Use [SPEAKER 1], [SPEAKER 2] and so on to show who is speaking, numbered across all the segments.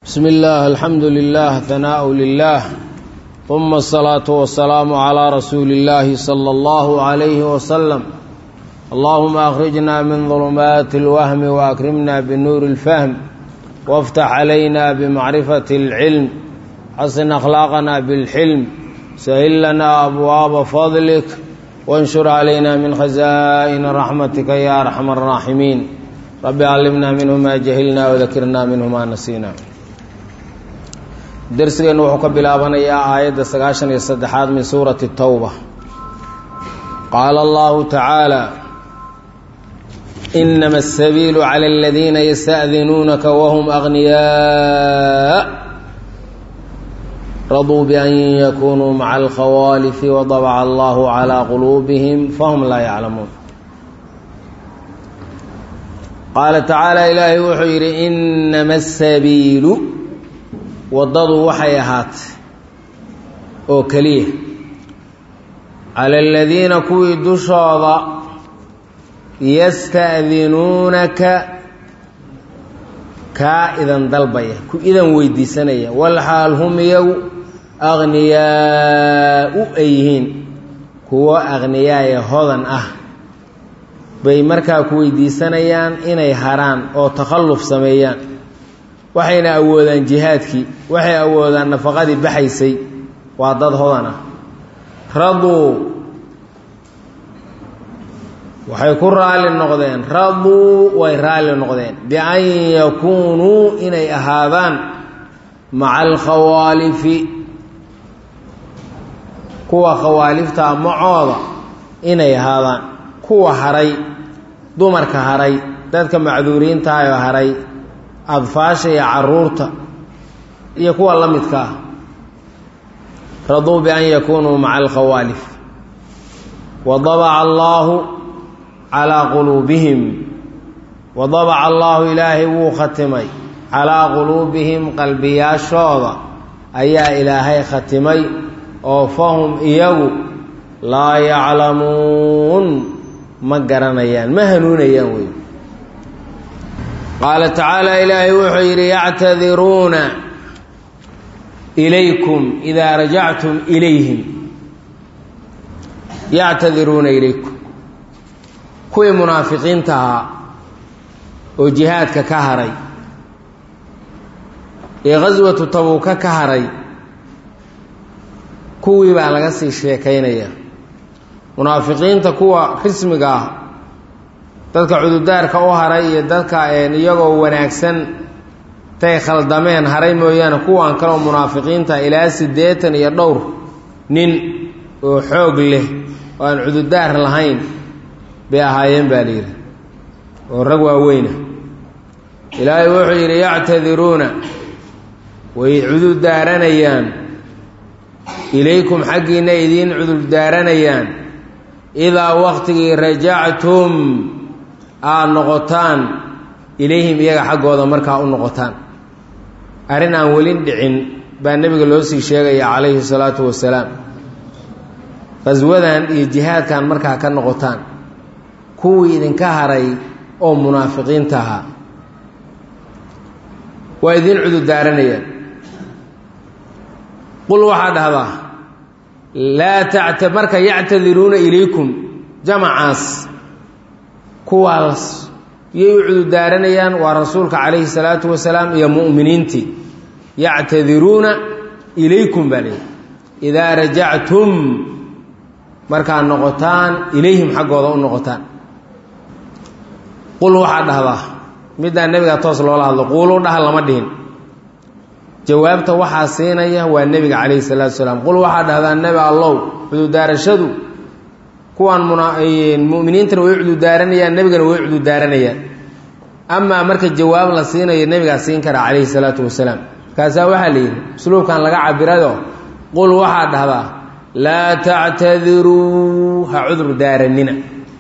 [SPEAKER 1] بسم الله الحمد لله ثناء لله ثم الصلاة والسلام على رسول الله صلى الله عليه وسلم اللهم أخرجنا من ظلمات الوهم وأكرمنا بنور الفهم وافتح علينا بمعرفة العلم حسن أخلاقنا بالحلم سهل لنا أبواب فضلك وانشر علينا من خزائن رحمتك يا أرحم الراحمين رب علمنا منه ما جهلنا وذكرنا منه ما نسينا darsigeennu wuxuu ka bilaabanayaa aayadda sagaashan iyo saddexaad min suurati towba qaala allahu tacaala inama asabiilu cala aladiina yasta'dinuunaka wahum agniyaa raduu bian yakunuu maca alkhawaalifi wadabaca allahu calaa quluubihim fahum laa yaclamuun qaala tacaala ilaahay wuxuu yidhi inama asabiilu waddadu waxay ahaatay oo keliya cala aladiina kuwii dushooda yasta'dinuunaka kaa idan dalbaya ku idan weydiisanaya walxaal hum iyagu akhniyaau ay yihiin kuwo akhniyaaya hodan ah bay markaa ku weydiisanayaan inay haraan oo takhalluf sameeyaan waxayna awoodaan jihaadkii waxay awoodaan nafaqadii baxaysay waa dad hodan ah raduu waxay ku raalli noqdeen raduu way raalli noqdeen bian yakuunuu inay ahaadaan maca alkhawaalifi kuwa khawaaliftaa macooda inay ahaadaan kuwa haray dumarka haray dadka macduuriintaayoo haray adfaasha iyo caruurta iyo kuwa la midka ah raduu bian yakunuu maca alkhawaalif wadabaca allaahu calaa quluubihim wadabaca allaahu ilaahay wuu khatimay calaa quluubihim qalbiyaashooda ayaa ilaahay khatimay oo fahum iyagu laa yaclamuun ma garanayaan ma hanuunayaan wey qaala tacaala ilaahay wuxuu yidhi yactadiruuna ilaykum idaa rajactum ilayhim yactadiruuna ilaykum kuwii munaafiqiinta ahaa oo jihaadka ka haray ee khaswatu tabuuka ka haray kuwii baa laga sii sheekaynaya munaafiqiinta kuwa rismiga ah dadka cududaarka u haray iyo dadka iyagoo wanaagsan tay khaldameen haray mooyaane kuwan kaleo munaafiqiinta ilaa siddeetan iyo dhowr nin oo xoog leh oo aan cududaar lahayn bay ahaayeen baa layidhi oo rag waaweyna ilaahay wuxuu yidhi yactadiruuna way cudurdaaranayaan ilaykum xaggiinna idiin cudurdaaranayaan idaa waqtigii rajactum aad noqotaan ilayhim iyaga xaggooda markaa u noqotaan arrin aan welin dhicin baa nebiga loo sii sheegaya calayhi salaatu wasalaam qhaswadan iyo jihaadkan markaa ka noqotaan kuwii idinka haray oo munaafiqiinta ahaa waa idiin cudurdaaranayaan qul waxaa dhahdaa laa tacta marka yactadiruuna ilaykum jamacaas kuwaas yay u cudurdaaranayaan waa rasuulka calayhi salaatu wasalaam iyo mu'miniintii yactadiruuna ilaykum baa leeyihi idaa rajactum markaad noqotaan ilayhim xaggooda u noqotaan qul waxaa dhahdaa middaa nebiga toos loola hadlo quulu dhaha lama dhihin jawaabta waxaa siinaya waa nebiga calayhi salaatu wasalaam qul waxaa dhahdaa nebi allow cudurdaarashadu kuwaan muminiintana way cudurdaaranayaan nebigana way cudurdaaranayaan amaa marka jawaab la siinayo nebigaa siin karaa calayhi salaatu wasalaam markaasaa waxaa la yidhi usluubkan laga cabirayo qul waxaa dhahdaa laa tactadiruu ha cudur daaranina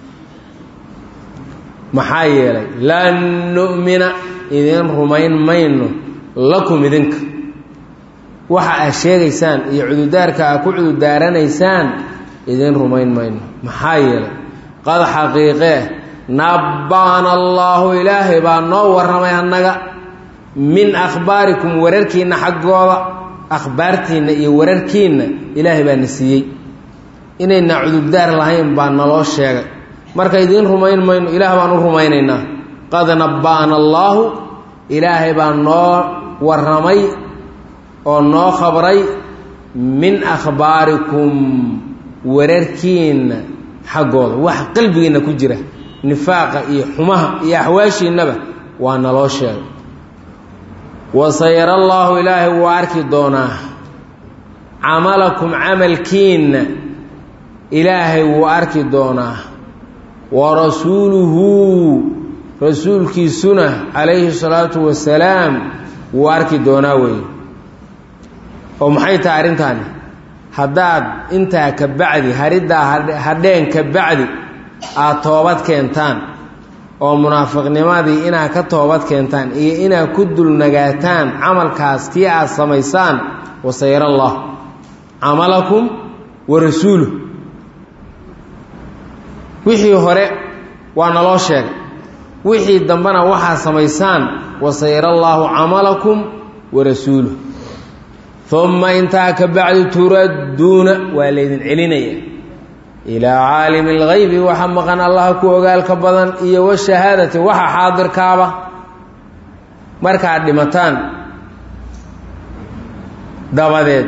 [SPEAKER 1] maxaa yeelay lan nu'mina idin rumayn mayno lakum idinka waxa aad sheegaysaan iyo cudurdaarka aad ku cudurdaaranaysaan idin rumayn mayno maxaa yeelay qad xaqiiqee nabba'ana allaahu ilaahay baa noo warramay annaga min akhbaarikum wararkiinna xaggooda akhbaartiinna iyo wararkiinna ilaahay baa na siiyey inayna cudurdaar lahayn baa naloo sheegay marka idiin rumayn mayno ilaah baan u rumaynaynaa qad nabba'ana allaahu ilaahay baa noo warramay oo noo khabray min akhbaarikum wararkiinna xaggooda wax qalbigiinna ku jira nifaaqa iyo xumaha iyo axwaashiinnaba waa naloo sheegay wasayara allaahu ilaahay wuu arki doonaa camalakum camalkiinna ilaahay wuu arki doonaa wa rasuuluhu rasuulkiisuna calayhi salaatu wasalaam wuu arki doonaa weeye oo maxay tahay arrintaani haddaad intaa ka bacdi hariddaa hadheen ka bacdi aad toobad keentaan oo munaafiqnimadii inaad ka toobad keentaan iyo inaad ku dulnagaataan camalkaas kii aad samaysaan wasayara allah camalakum wa rasuuluh wixii hore waa naloo sheegay wixii dambena waxaad samaysaan wasayara allaahu camalakum wa rasuuluh uma intaa ka bacdi turadduuna waa laydin celinaya ilaa caalimi اlgaybi waxa maqan allaha ku ogaalka badan iyo washahaadati waxa xaadirkaaba markaad dhimataan dabadeed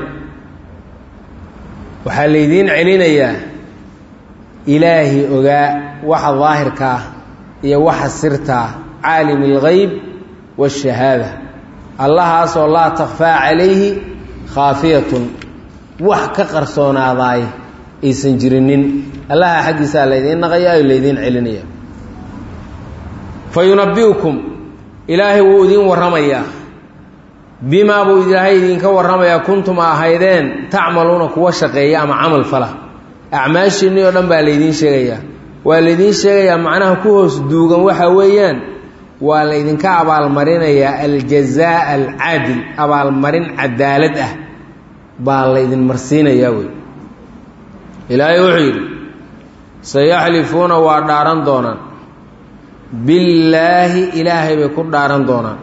[SPEAKER 1] waxaa laydiin celinayaa ilaahi ogaa waxa daahirka ah iyo waxa sirtaa caalim اlgayb waاshahaada allahaasoo laa takfaa calayhi khaafiyatun wax ka qarsoonaadaay aysan jirinin allaha xaggiisaa laydiin naqaya o laydiin celinaya fa yunabi'ukum ilaahay wuu idiin warramayaa bimaa buu ilaahay idinka warramayaa kuntum a ahaydeen tacmaluuna kuwa shaqeeya ama camal fala acmaashiinnii oo dhan baa laydiin sheegayaa waa laydiin sheegayaa macnaha ku hoos duugan waxa weeyaan waa laydinka abaalmarinayaa aljazaa alcaadil abaalmarin cadaalad ah baa laydin marsiinayaa wey ilaahay wuxuu yidhi sayaxlifuuna waa dhaaran doonaan billaahi ilaahay bay ku dhaaran doonaan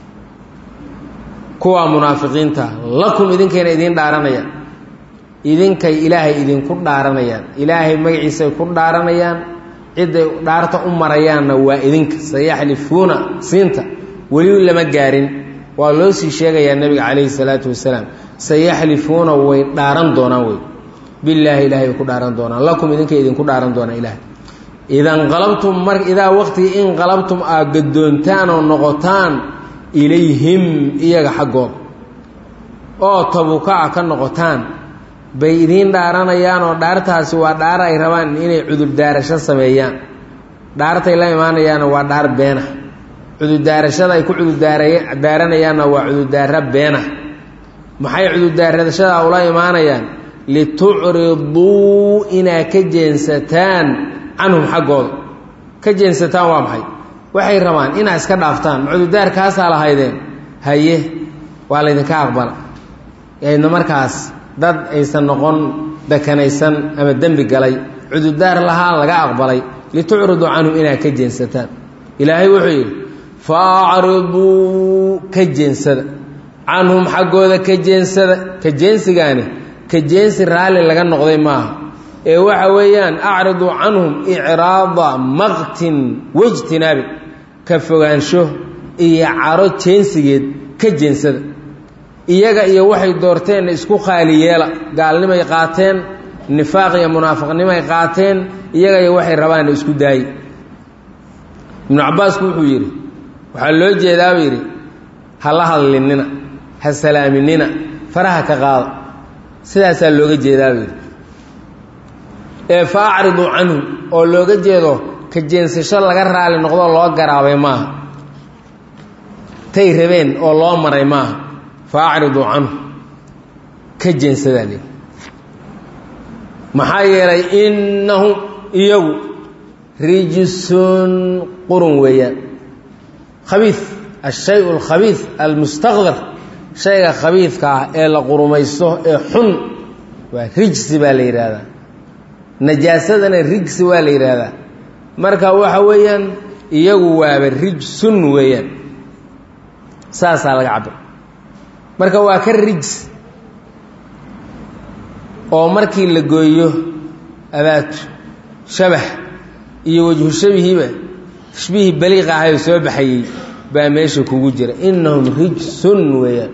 [SPEAKER 1] kuwaa munaafiqiinta lakum idinkayna idiin dhaaranayaan idinkay ilaahay idinku dhaaranayaan ilaahay magaciisay ku dhaaranayaan cidday dhaarta u marayaanna waa idinka sayaxlifuuna siinta weli lama gaarin waa loo sii sheegayaa nebiga calayhi salaatu wasalaam sayaxlifuuna way dhaaran doonaan wey billaahi ilahay bay ku dhaaran doonaan lakum idinkay idinku dhaaran doonaan ilaahay idanqalabtum mar idaa waqtigii inqalabtum aad gaddoontaan oo noqotaan ilayhim iyaga xaggooda oo tabukaa ka noqotaan bay idiin dhaaranayaan oo dhaartaasi waa dhaar ay rabaan inay cudurdaarasho sameeyaan dhaartay la imaanayaanna waa dhaar beena cudurdaarashada ay ku cudurdaaranayaanna waa cudurdaara beena maxay cudurdaarashadaa ula imaanayaan litucriduu inaa ka jeensataan canhum xaggooda ka jeensataan waa maxay waxay rabaan inaa iska dhaaftaan cudurdaarkaasaa lahaydeen haye waa laydinka aqbala aydna markaas dad aysan noqon dakanaysan ama dembi galay cudurdaar lahaa laga aqbalay litucriduu canhum inaa ka jeensataan ilaahay wuxuu yidhi faacriduu ka jeensada canhum xaggooda ka jeensada ka jeensigaani ka jeensi raalli laga noqday maaha ee waxa weeyaan acriduu canhum icraada maqtin waijtinaabi ka fogaansho iyo caro jeensigeed ka jeensada iyaga iyo waxay doorteenna isku khaali yeela gaalnimay qaateen nifaaq iyo munaafiqnimay qaateen iyaga iyo waxay rabaanna isku daaye ibnu cabbaasku wuxuu yidhi waxaa loo jeedaabuu yidhi ha la hadlinina ha salaaminina faraha ka qaada sidaasaa looga jeedaabuu yidhi ee fa acriduu canhu oo looga jeedo ka jeensasho laga raali noqdoo loo garaabay maaha tay rabeen oo loo maray maaha fa acriduu canhu ka jeensadaa lehi maxaa yeelay innahum iyagu rijisun qurun weeyaan khabiid ashay alkhabiid almustaqdar shayga khabiidka ah ee la qurumaysto ee xun waa rijsi baa la yidhaahdaa najaasadana rijsi waa la yidhaahdaa marka waxa weeyaan iyagu waaba rijsun weeyaan saasaa laga cabir marka waa ka rijs oo markii la gooyo abaatu shabax iyo wajhu shabihiiba tashbiihii baliiq ahayoo soo baxayey baa meesha kugu jira innahum rijsun weeyaan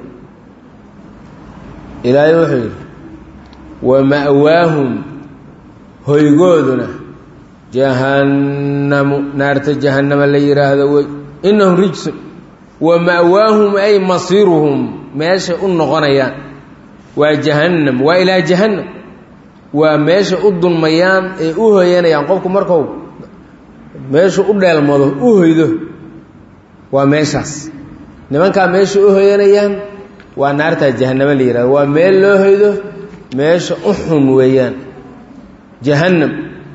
[SPEAKER 1] ilaahay wuxuu yidhi wa ma'waahum hoygooduna jahannamu naarta jahannama la yidhaahdo wey innahum rijsun wa ma'waahum ay masiiruhum meeshay u noqonayaan waa jahannam waa ilaa jahannam waa meesha u dulmayaan ee u hoyanayaan qofku marku meeshu u dheelmado u hoydo waa meeshaas nimankaa meesha u hoyanayaan waa naartaa jahannamo la yihahdo waa meel loo hoydo meesha u xun weeyaan jahannam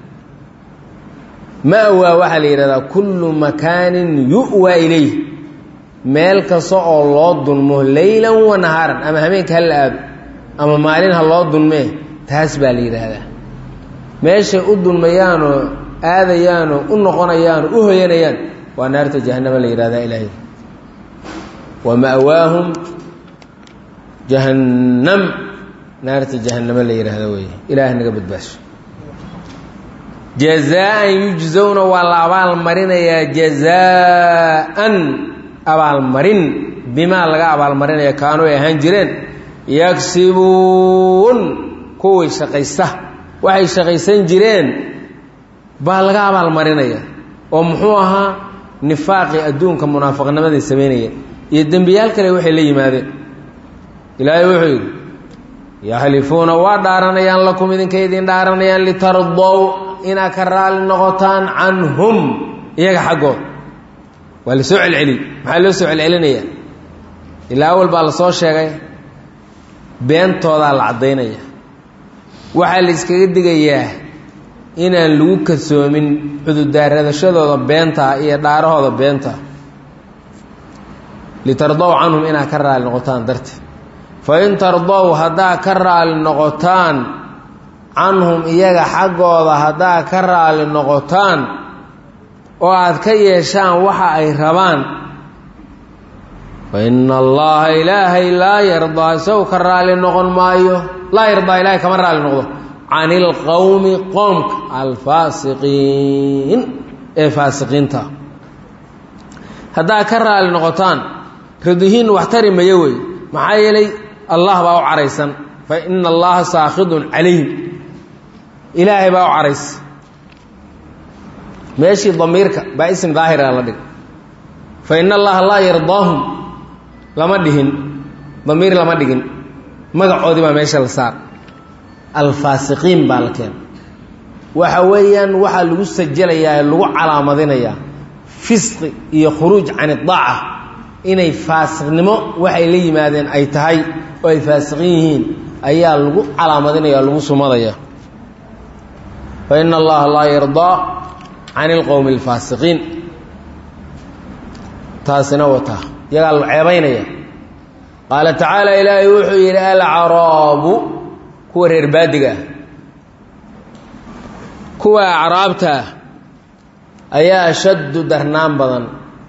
[SPEAKER 1] ma'waa waxaa la yidhahdaa kullu makaanin yu'waa ilayh meel kasta oo loo dulmo leylan wa nahaaran ama habeenka ha la aado ama maalin ha loo dulmee taas baa la yidhaahdaa meeshay u dulmayaanoo aadayaanoo u noqonayaanoo u hoyanayaan waa naarta jahannama la yidhahdaa ilaahay wa ma'waahum jahannam naarta jahannamo la yidhaahda weeye ilaah naga badbaasho jazaan yujzowna waa la abaalmarinayaa jazaan abaalmarin bimaa laga abaalmarinaya kaanuu ay ahaan jireen yagsibuun kuway shaqaysta waxay shaqaysan jireen baa laga abaalmarinaya oo muxuu ahaa nifaaqii adduunka munaafiqnimaday samaynayeen iyo dembiyaal kale waxay la yimaadeen ilaahay wuxuu yidhi yaxlifuuna waa dhaaranayaan lakum idinkay idin dhaaranayaan litardow inaad ka raali noqotaan canhum iyaga xaggood waa la soo celceliyey maxaa loo soo celcelinaya ilaa awal baa la soo sheegay beentoodaa la caddaynaya waxaa la iskaga digayaa inaan lagu kasoomin cudurdaaradashadooda beentaa iyo dhaarahooda beentaa litardow canhum inaad ka raali noqotaan darteed fa in tardow haddaa ka raali noqotaan canhum iyaga xaggooda haddaa ka raali noqotaan oo aad ka yeeshaan waxa ay rabaan fa ina allaha ilaahay laa yardaa isagu ka raali noqon maayo laa yardaa ilaahay kama raali noqdo can ilqowmi qoomka alfaasiqiin ee faasiqiinta haddaa ka raali noqotaan radihiin wax tari mayo wey maxaa yeelay allah baa u caraysan fa ina allaha saakhidun calayhim ilaahay baa u caraysa meeshii damiirka baa ism daahira la dhig fa ina allaha laa yardaahum lama dhihin damiir lama dhigin magacoodii baa meesha la saar alfaasiqiin baa la keena waxa weeyaan waxaa lagu sajalayaa ee lagu calaamadinayaa fisqi iyo khuruuj can idaaca inay faasiqnimo waxay la yimaadeen ay tahay oo ay faasiqin yihiin ayaa lagu calaamadinaya o lagu sumadaya fa ina allaha laa yardaa can ilqowmi alfaasiqiin taasina wataa iyagaa la ceebaynaya qaala tacaala ilaahay wuxuu yidhi alcaraabu kuwa reer baadiga ah kuwa acraabta ah ayaa ashaddu darnaan badan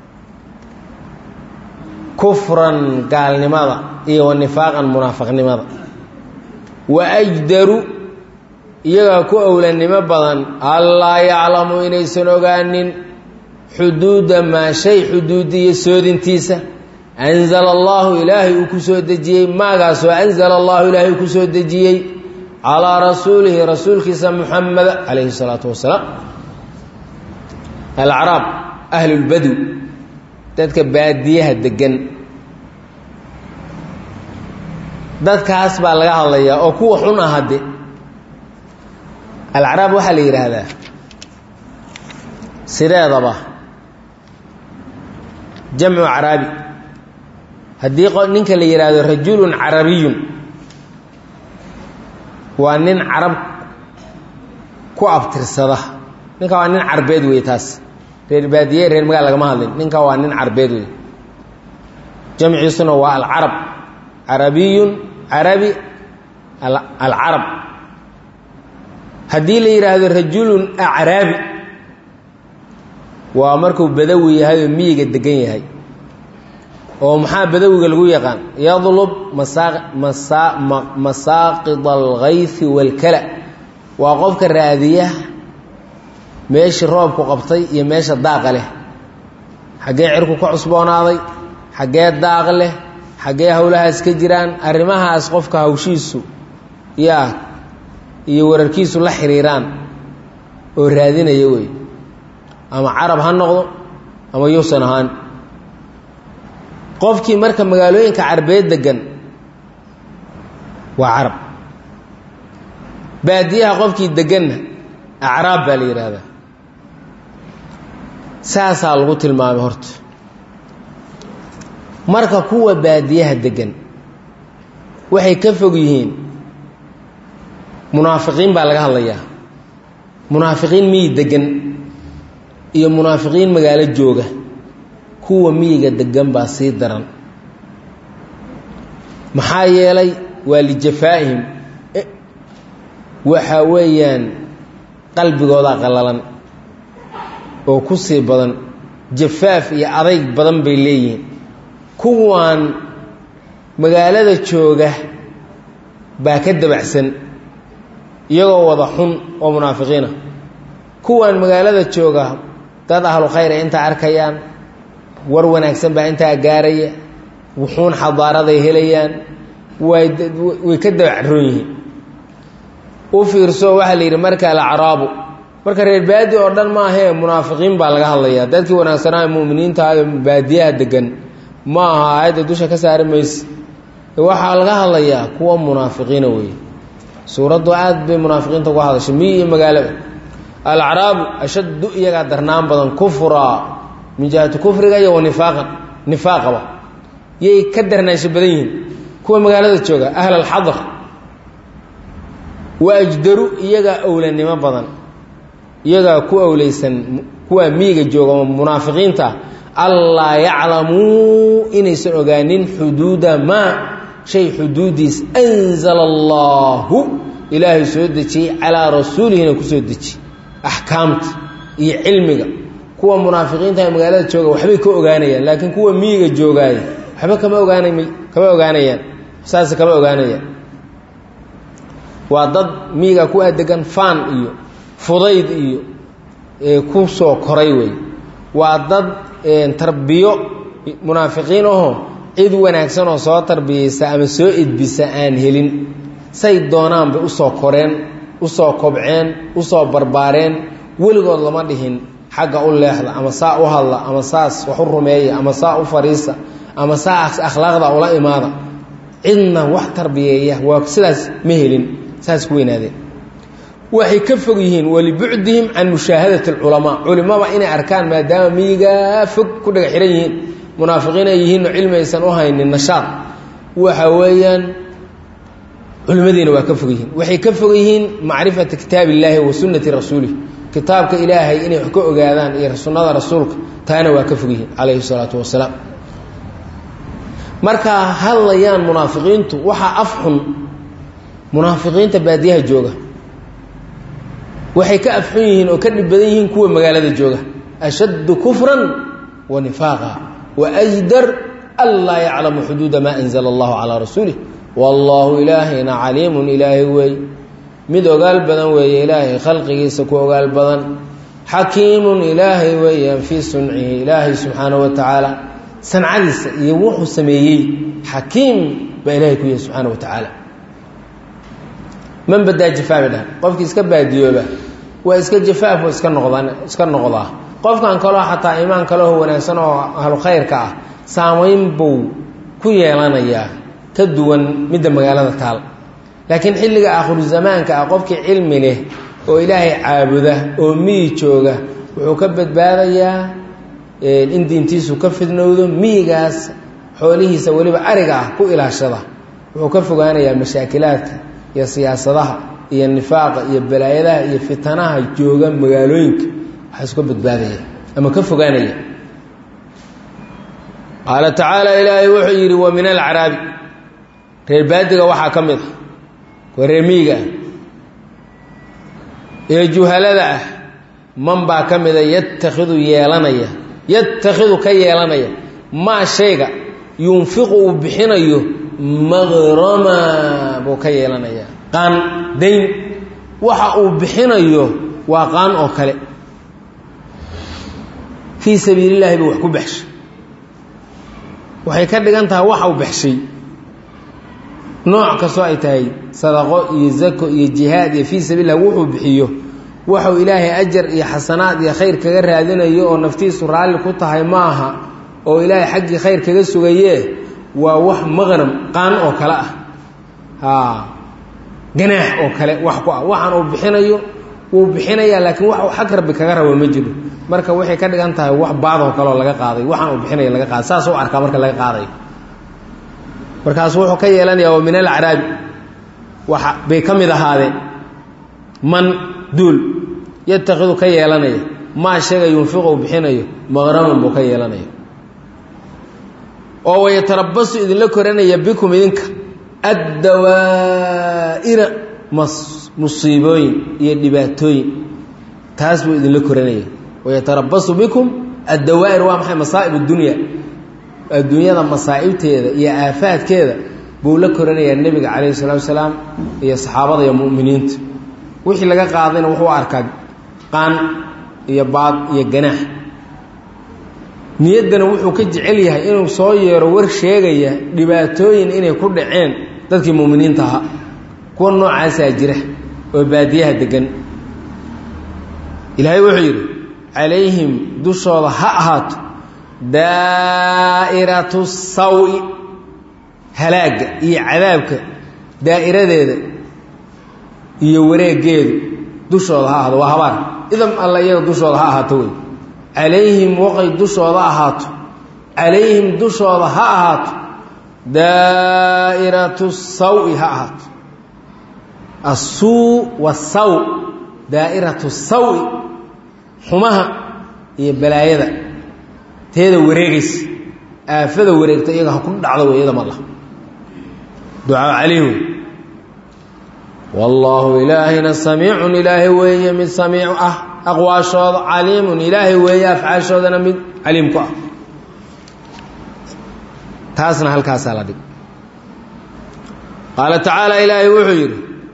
[SPEAKER 1] kufran gaalnimada iyo wa nifaaqan munaafiqnimada wa ajdaru iyagaa ku owlanimo badan allaa yaclamu inaysan ogaanin xuduuda maa shay xuduudiyo soodintiisa anzala allahu ilaahay uu ku soo dejiyey maagaasoo anzala allahu ilaahay uu ku soo dejiyey calaa rasuulihi rasuulkiisa muxameda calayhi salaatu wasalaam alacraab ahlulbadw dadka baadiyaha degan dadkaas baa laga hadlayaa oo kuwa xun ah hadde alacraab waxaa la yidhaahdaa sideedaba jamcu caraabi haddii ninka la yidhaahdo rajulun carabiyun waa nin carab ku abtirsada ninka waa nin carbeed wey taas reer baadiye reer magaal lagama hadlin ninka waa nin carbeed wey jamciisuna waa alcarab carabiyun carabi alcarab haddii la yidhaahdo rajulun acraabi waa markuu badawi yahay oo miyiga degan yahay oo maxaa badawiga lagu yaqaan yadlub masaaqid alghayfi waalkala waa qofka raadiya meeshii roobku qabtay iyo meesha daaqa leh xaggee cirku ka cusboonaaday xaggee daaq leh xaggee howlahaas ka jiraan arrimahaas qofka hawshiisu yaa iyo wararkiisu la xiriiraan oo raadinaya wey ama carab ha noqdo ama yuusan ahaan qofkii marka magaalooyinka carbeed degan waa carab baadiyaha qofkii deganna acraab baa la yidhaahdaa saasaa lagu tilmaamay horta marka kuwa baadiyaha degan waxay ka fog yihiin munaafiqiin baa laga hadlayaa munaafiqiin miyi degan iyo munaafiqiin magaalo jooga kuwa miyiga degan baa sii daran maxaa yeelay waa lijafaa'ihim waxa weeyaan qalbigoodaa qallalan oo ku sii badan jafaaf iyo adayg badan bay leeyihiin kuwan magaalada jooga baa ka dabacsan iyagoo wada xun oo munaafiqiina kuwan magaalada jooga dad ahlu khayr ay intaa arkayaan war wanaagsan baa intaa gaaraya wuxuun xadaaraday helayaan way way ka dabacroon yihiin u fiirso waxaa la yidhi marka alacraabu marka reer baadi oo dhan maahee munaafiqiin baa laga hadlayaa dadkii wanaagsanaa muminiinta ee baadiyaha degan ma aha aayadda dusha ka saari mayse waxaa laga hadlayaa kuwa munaafiqiina weeye suuraddu aad bay munaafiqiinta uga hadashay miyi iyo magaalaba alacraabu ashaddu iyagaa darnaan badan kufraa min jihati kufriga iyo wa nifaaqan nifaaqaba yay ka darnaansho badan yihiin kuwa magaalada jooga ahl alxadar wa ajdaru iyagaa owlanimo badan iyagaa ku owleysan kuwa miyiga jooga oo munaafiqiinta allaa yaclamuu inaysan ogaanin xuduuda maa shay xuduudiis anzala allaahu ilaahay soo dejiyey calaa rasuulihina ku soo dejiye axkaamta iyo cilmiga kuwa munaafiqiinta ee magaalada jooga waxbay ka ogaanayaan laakiin kuwa miyiga joogaaya waxba kama ogaanam kama ogaanayaan saase kama ogaanayaan waa dad miyiga ku adegan faan iyo fudayd iyo ku soo koray wey waa dad tarbiyo munaafiqiin ahoo cid wanaagsan oo soo tarbiyeysa ama soo edbisa aan helin say doonaan bay usoo koreen usoo kobceen usoo barbaareen weligood lama dhihin xagga u leexda ama saa u hadla ama saas wax u rumeeya ama saa u fariisa ama saas akhlaaqda ula imaada cidna wax tarbiyeeya waa sidaas ma helin saas ku weynaadeen waxay ka fog yihiin walibucdihim can mushaahadati alculamaa culimada inay arkaan maadaama miyigaa fog ku dhaga xihan yihiin munaafiqiin ay yihiinoo cilmi aysan u haynin nashaad waxa weeyaan culimadiina waa ka fog yihiin waxay ka fog yihiin macrifata kitaab illaahi wa sunnati rasuulih kitaabka ilaahay inay wax ka ogaadaan iyo sunnada rasuulka taana waa ka fog yihiin calayhi salaatu wasalaam markaa hadlayaan munaafiqiintu waxaa af xun munaafiqiinta baadiyaha jooga waxay ka afxun yihiin oo ka dhib badan yihiin kuwa magaalada jooga ashaddu kufran wa nifaaqa wa ajdar an laa yaclamu xuduuda maa anzala allahu calaa rasuulih wallaahu ilaahayna caliimun ilaahay weey mid ogaal badan weeye ilaahay khalqigiisa ku ogaal badan xakiimun ilaahay weeyaan fii suncihi ilaahay subxaanahu wa tacaala sancadiisa iyo wuxuu sameeyey xakiim baa ilahay ku yahay subxaana wa tacaala man badaa jafaa bay dhahan qofkii iska baadiyooba waa iska jafaaf iska noqdan iska noqdaa qofkan kaloo xataa imaan kaleo wanaagsan oo ahlu khayrka ah saamayn buu ku yeelanayaa ka duwan midda magaalada taal laakiin xilliga aakhiru zamaanka ah qofkii cilmi leh oo ilaahay caabuda oo miyi jooga wuxuu ka badbaadayaa in diintiisu ka fidnowdo miyigaas xoolihiisa weliba ariga ah ku ilaashada wuxuu ka fogaanayaa mashaakilaadka iyo siyaasadaha iyo nifaaqa iyo balaayadaha iyo fitanaha jooga magaalooyinka waxaa iska badbaadaya ama ka fogaanaya qaala tacaala ilaahay wuxuu yidhi wa min alcaraabi reer baadiga waxaa ka mid ah kuwa reer miyiga ah ee juhalada ah man baa ka mida yatakhidu yeelanaya yatakhidu ka yeelanaya maa shayga yunfiqu uu bixinayo maqrama buu ka yeelanayaa qaan dayn waxa uu bixinayo waa qaan oo kale fii sabiili llahi buu wax ku baxshay waxay ka dhigan tahay waxa uu baxshay nooc kastoo ay tahay sadaqo iyo zako iyo jihaad iyo fii sabiil lah wuxuu bixiyo waxuu ilaahay ajar iyo xasanaad iyo khayr kaga raadinayo oo naftiisu raalli ku tahay maaha oo ilaahay xaggii khayr kaga sugayee waa wax maqnam qaan oo kale ah haa ganaax oo kale wax ku ah waxaan uu bixinayo wuu bixinayaa laakiin wax uu xag rabbi kaga rabo ma jiro marka waxay ka dhigan tahay wax baadoo kaleoo laga qaaday waxaan uu bixinaya laga qaaday saas u arkaa marka laga qaadayo markaasu wuxuu ka yeelanayaa oo min alacraabi waxa bay ka mid ahaadeen man duul yatakhidu ka yeelanaya maa sheega yunfiqu uu bixinayo maqraman buu ka yeelanaya oo wayatarabasu idinla koranaya bikum idinka addawaa'ira musiibooyin iyo dhibaatooyin taas buu idinla koranaya wayatarabasu bikum addawaa'ir waa maxay masaa'ib addunya adduunyada masaa'ibteeda iyo aafaadkeeda buu la koranayaa nebiga calayhi salatu wasalaam iyo saxaabada iyo mu'miniinta wixii laga qaadayna wuxuu arkaa qaan iyo baad iyo ganaax niyaddana wuxuu ka jecel yahay inuu soo yeero war sheegaya dhibaatooyin inay ku dhaceen dadkii mu'miniinta ahaa kuwa noocaasaa jira oo baadiyaha degan ilaahay wuxuu yidhi calayhim dushooda ha ahaato daa'iratu sawi halaagga iyo cadaabka daa'iradeeda iyo wareegeedu dushooda ha ahaato waa habaar idam alla iyaga dushooda ha ahaato wey calayhim waqay dushooda ahaato calayhim dushooda ha ahaato daa'iratu sawi ha ahaato assuu wasaw daa'iratu sawi xumaha iyo balaayada teeda wareegaysa aafada wareegta iyaga ha ku dhacdo wey iyada mala ducaa calayh wey wallaahu ilaahayna samiicun ilaahay weeye mid samiic ah aqwaashooda caliimun ilaahay weeye afcaashoodana mid caliim ku ah taasna halkaasaa la dhig qaala tacaala ilaahay wuxuu yidhi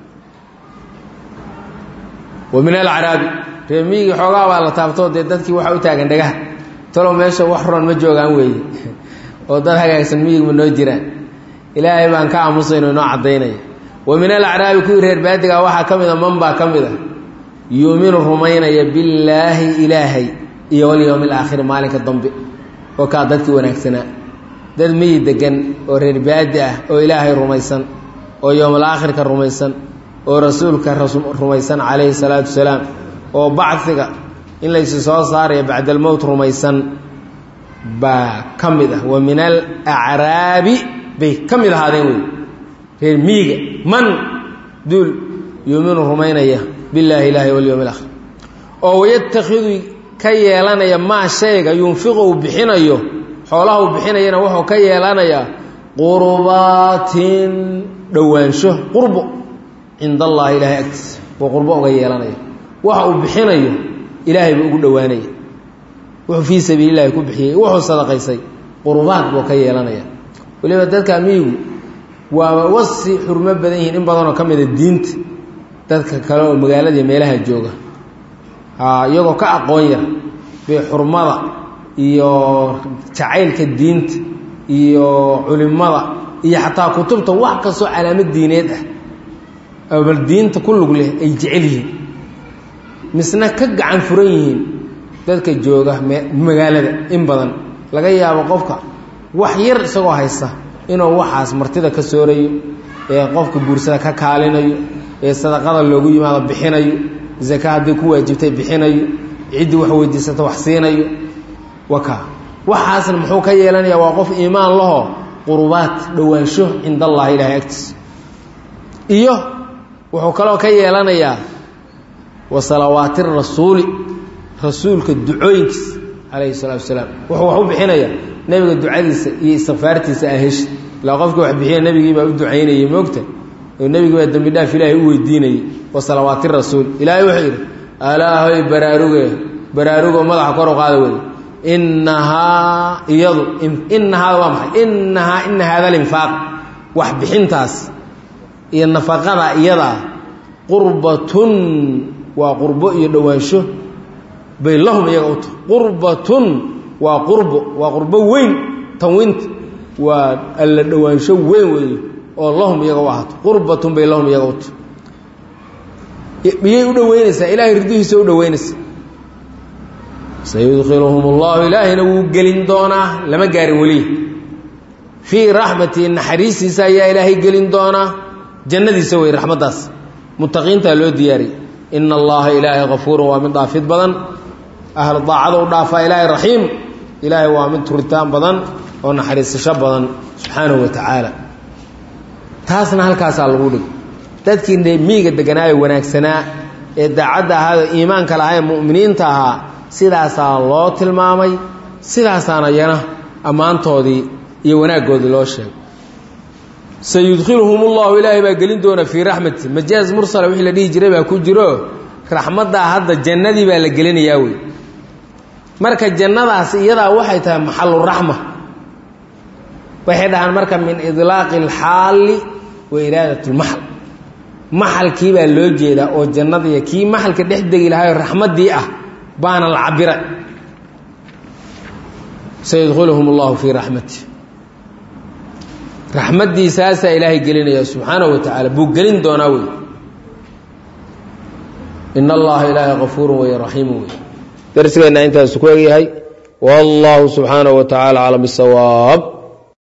[SPEAKER 1] wa min alacraabi reemiyigii xoogaa baa la taabtoo dee dadkii waxa u taagan dhagaha talow meesha wax roon ma joogaan weeye oo dad hagaagsan miyigma noo jiraan ilaahay baan ka aamusayno inoo caddaynaya wa min alacraabi kuwii reer baadigaa waxaa ka mid a man baa ka mid a yuuminu rumaynaya billaahi ilaahay iyo walyowmi alaakhiri maalinka dambe oo kaa dadkii wanaagsanaa dad miyi degan oo reer baadi ah oo ilaahay rumaysan oo yowmalaakhirka rumaysan oo rasuulka rumaysan calayhi salaatu wasalaam oo bacdiga in laysi soo saaraya bacda almowt rumaysan baa ka mid ah wa min alacraabi bay ka mid ahaadeen wey reer miyiga man duul yuuminu rumaynaya billaahi ilaahi walyowmi alaakhir oo wayatakhidu ka yeelanaya maa shayga yunfiqu uu bixinayo xoolaha uu bixinayana wuxuu ka yeelanayaa qurbaatin dhowaansho qurbo cinda allaahi ilaahay agtiisa buu qurbo uga yeelanaya waxa uu bixinayo ilaahay buu ugu dhowaanaya wuxuu fii sabiilillahi ku bixiyey wuxuu sadaqaysay qurbaad buu ka yeelanaya weliba dadka miyigu waaba wasi xurmo badan yihiin in badanoo ka mida diinta dadka kale oo magaalada meelaha jooga iyagoo ka aqoon yar bay xurmada iyo jacaylka diinta iyo culimada iyo xataa kutubta wax kastoo calaamad diineed ah bal diinta ku lug leh ay jecel yihiin misna ka gacan furan yihiin dadka jooga magaalada in badan laga yaabo qofka wax yar isagoo haysta inuu waxaas martida ka soorayo ee qofka guursada ka kaalinayo ee sadaqada loogu yimaado bixinayo zaka hadday ku waajibtay bixinayo ciddii wax weydiisata wax siinayo waka waxaasna muxuu ka yeelanayaa waa qof iimaan laho qurubaad dhowaansho cinda allahi ilaahay agtiisa iyo wuxuu kaloo ka yeelanayaa wa salawaati rasuuli rasuulka ducooyinkiisa calayhi salaatu wasalaam wuxuu wax u bixinayaa nebiga ducadiisa iyo istikfaartiisa ah heshi ilaa qofkii wax bixiya nebigii baa u ducaynayay moogta oo nebigii baa dembi dhaaf ilaahay u weydiinayay wa salawaati rasuul ilaahay wuxuu yidhi alaahoy baraaruge baraarugo madaxa kor u qaada wey inahaa iyadu inahaada waa maxay inahaa ina haada alinfaaq wax bixintaas iyo nafaqada iyadaa qurbatun waa qurbo iyo dhowaansho bay lahum iyaga u tahay qurbatun waa qurbo waa qurbo weyn tanwiinta waa alla dhowaansho weyn weeye oo lahum iyaga u ahaato qurbatun bay lahum iyaga u tahay miyay u dhoweynaysaa ilaahay ridihiisa u dhoweynaysaa sayudkiluhum allahu ilaahayna wuu gelin doonaa lama gaarin weli fii raxmatihi naxariistiisa ayaa ilaahay gelin doonaa jannadiisa wey raxmaddaas muttaqiintaa loo diyaariyey ina allaha ilaahay kafuurun waa mid dhaafid badan ahlu daacada u dhaafaa ilaahay raxiim ilaahay waa mid turitaan badan oo naxariisasho badan subxaanahu wa tacaala taasna halkaasaa lagu dhig dadkii miiga deganaayo wanaagsanaa ee daacadda ahaado iimaanka lahaa ee mu'miniinta ahaa sidaasaa loo tilmaamay sidaasaana yana ammaantoodii iyo wanaaggoodii loo sheegay sayudkhiluhum ullahu ilaahay baa gelin doona fii raxmati majaaz mursala wixii la dhihi jiray baa ku jiro raxmaddaa hadda jannadii baa la gelinayaa wey marka jannadaas iyadaa waxay tahay maxaluraxma waxay dhahaan marka min idlaaqi alxaali wa iraadat lmaxal maxalkii baa loo jeedaa oo jannadiiya kii maxalka dhex degi lahaayoo raxmaddii ah baana la cabira sayudkhiluhum allahu fii raxmati raxmaddiisaasaa ilaahay gelinaya subxaanahu wa tacaala buu gelin doonaa wey in allaha ilaahay kafuurun wey raxiimu wey darsigeenna intaasu ku egyahay wallahu subxaanahu wa tacaala aclam bisawaab